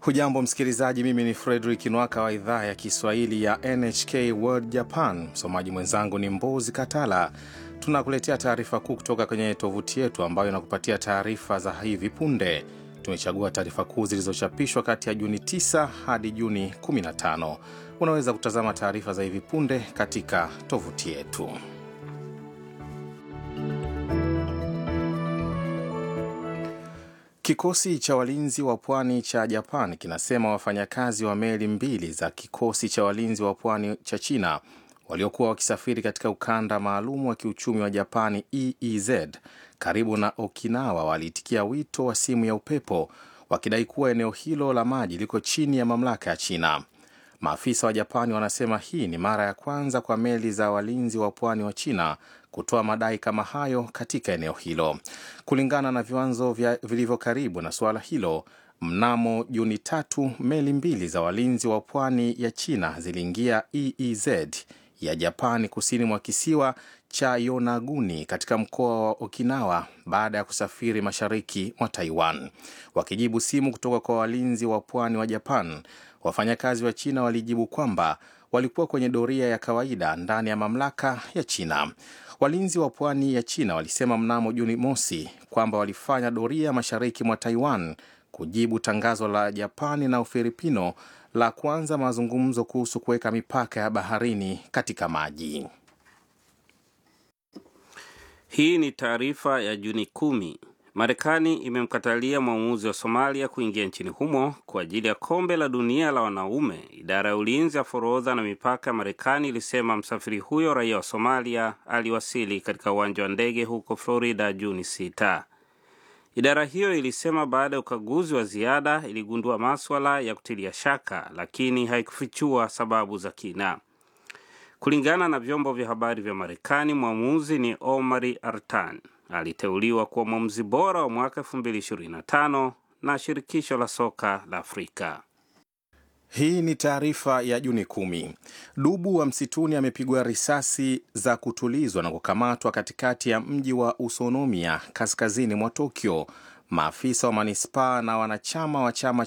Hujambo msikilizaji, mimi ni Fredrik Nwaka wa idhaa ya Kiswahili ya NHK World Japan. Msomaji mwenzangu ni Mbozi Katala. Tunakuletea taarifa kuu kutoka kwenye tovuti yetu ambayo inakupatia taarifa za hivi punde. Tumechagua taarifa kuu zilizochapishwa kati ya Juni 9 hadi Juni 15. Unaweza kutazama taarifa za hivi punde katika tovuti yetu. Kikosi cha walinzi wa pwani cha Japan kinasema wafanyakazi wa meli mbili za kikosi cha walinzi wa pwani cha China waliokuwa wakisafiri katika ukanda maalum wa kiuchumi wa Japani EEZ karibu na Okinawa waliitikia wito wa simu ya upepo wakidai kuwa eneo hilo la maji liko chini ya mamlaka ya China. Maafisa wa Japani wanasema hii ni mara ya kwanza kwa meli za walinzi wa pwani wa China kutoa madai kama hayo katika eneo hilo. Kulingana na viwanzo vilivyo karibu na suala hilo, mnamo Juni tatu meli mbili za walinzi wa pwani ya China ziliingia EEZ ya Japani kusini mwa kisiwa cha Yonaguni katika mkoa wa Okinawa baada ya kusafiri mashariki mwa Taiwan. Wakijibu simu kutoka kwa walinzi wa pwani wa Japan, wafanyakazi wa China walijibu kwamba walikuwa kwenye doria ya kawaida ndani ya mamlaka ya China. Walinzi wa pwani ya China walisema mnamo Juni mosi kwamba walifanya doria mashariki mwa Taiwan kujibu tangazo la Japani na Ufilipino la kuanza mazungumzo kuhusu kuweka mipaka ya baharini katika maji. Hii ni taarifa ya Juni kumi. Marekani imemkatalia mwamuzi wa Somalia kuingia nchini humo kwa ajili ya kombe la dunia la wanaume. Idara ya ulinzi ya forodha na mipaka ya Marekani ilisema msafiri huyo raia wa Somalia aliwasili katika uwanja wa ndege huko Florida Juni sita. Idara hiyo ilisema baada ya ukaguzi wa ziada iligundua maswala ya kutilia shaka, lakini haikufichua sababu za kina. Kulingana na vyombo vya habari vya Marekani, mwamuzi ni Omari Artan aliteuliwa kuwa mwamuzi bora wa mwaka 2025 na shirikisho la soka la Afrika. Hii ni taarifa ya Juni kumi. Dubu wa msituni amepigwa risasi za kutulizwa na kukamatwa katikati ya mji wa Usonomia kaskazini mwa Tokyo. Maafisa wa manispaa na wanachama wa chama